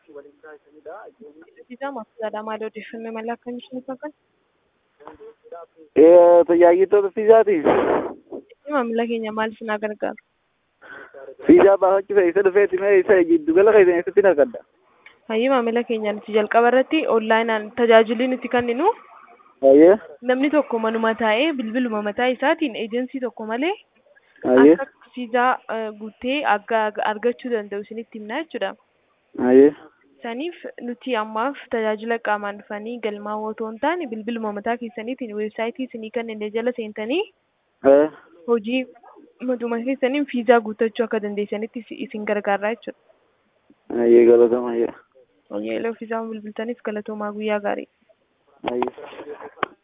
Fiizaa maaf maal odeeffannoo mala akkamii isiniif hakan? Tajaajiltoota fiizaati. Maamila keenya maal isin haa gargaaru? Fiizaa baafachuu fe'isa dhufeeti mee isa giddugala keessan eessatti naqadda? Hayyii maamila keenya nuti jalqaba irratti onlaayinaan tajaajilli nuti kenninu Hayyee. namni tokko manuma taa'ee bilbiluma mataa isaatiin eejensii tokko malee Hayyee. akka fiizaa eh, guutee akka argachuu danda'u isinitti himna jechuudha. Hayyee. Saniif nuti ammaaf tajaajila qaamaan dhufanii galmaa'uu otoo hin taane bilbiluma mataa keessaniitiin weebsaayitii isinii kennine jala seentanii Eh. hojii matuma keessaniin fiizaa guuttachuu akka dandeessanitti isi- isin gargaara jechuudha. Hayyee galatama hayyee. Hojii fiizaa bilbiltaniif galatoomaa guyyaa gaarii. Hayyee.